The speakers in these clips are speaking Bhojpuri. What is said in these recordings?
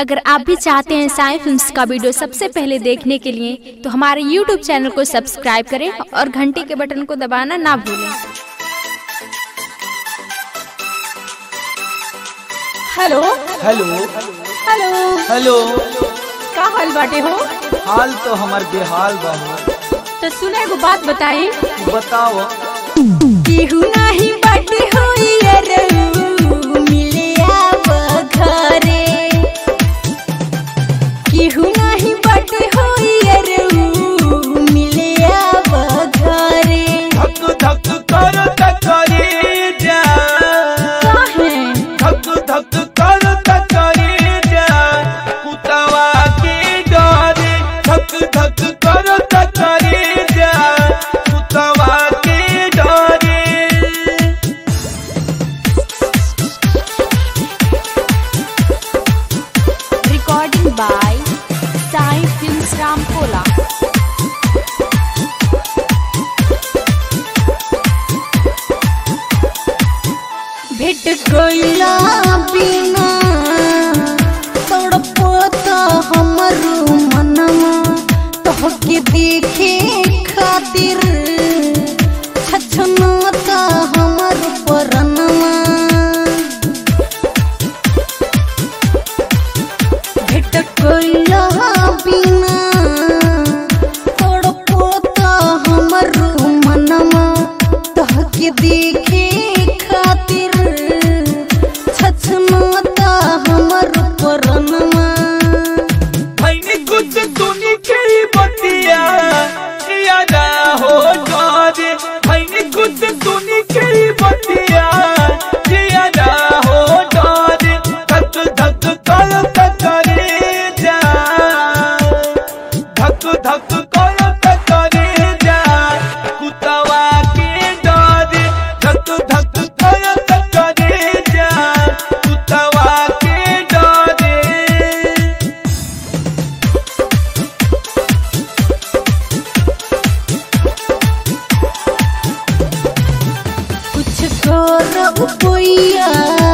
अगर आप भी चाहते हैं साई फिल्म्स का वीडियो सबसे पहले देखने के लिए तो हमारे यूट्यूब चैनल को सब्सक्राइब करें और घंटी के बटन को दबाना ना भूलें हेलो हेलो हेलो हेलो का हाल बाटे हो हाल तो हमार बेहाल बा हो तो सुना एगो बात बताई बताओ केहू नाही बाटे हो यारऊ, मिले आव घरे केहू नाही बाटे हो यारऊ, मिले आव घरे धक धक कर तकरी जा काहे धक धक कर तकरी जा कुतवा के डरे धक धक कर तकरी जा कुतवा के डरे recording by Sai films Ramkola भेट गईला बिना तड़पता हमरो मनवा तोहके देखे खातिर छछनाता हमर परनवा भेट गईला बिना तड़पता हमरो मनवा तोहके देखे खातिर छछनाता हमर परनवा मैंने कुछ सुनी के बतिया यादा हो जारे मैंने कुछ सुनी के बतिया यादा हो जारे धक धक कर तकरे जा धक धक कर तकरे जा कुतवा के डरे धक धक कर तकरे जा कुतवा के डरे कुछ कर उपैया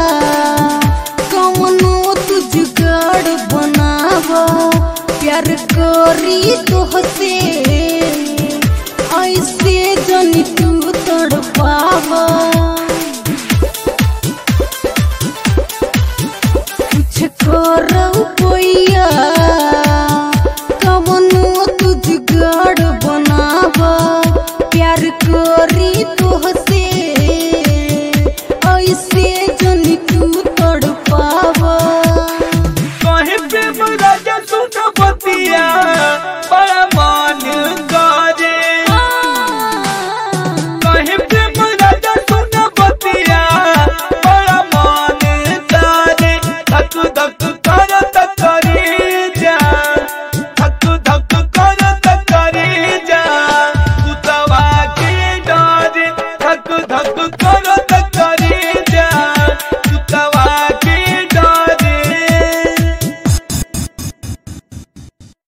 कौनो तू जुगाड़ बनाव प्यार करी तोहसे ऐसे जनी तू तड़पाव कुछ कर उपैया कौनो तू जुगाड़ बनाव प्यार करी तोहसे ऐसे जनी तू तड़पाव कहे प्रेम राजा सुन बतिया बड़ा मान गाजे कहे प्रेम राजा सुन बतिया बड़ा मान गाजे धक धक कर तकरी जा धक धक कर तकरी जा कुतवा के डारे धक धक कर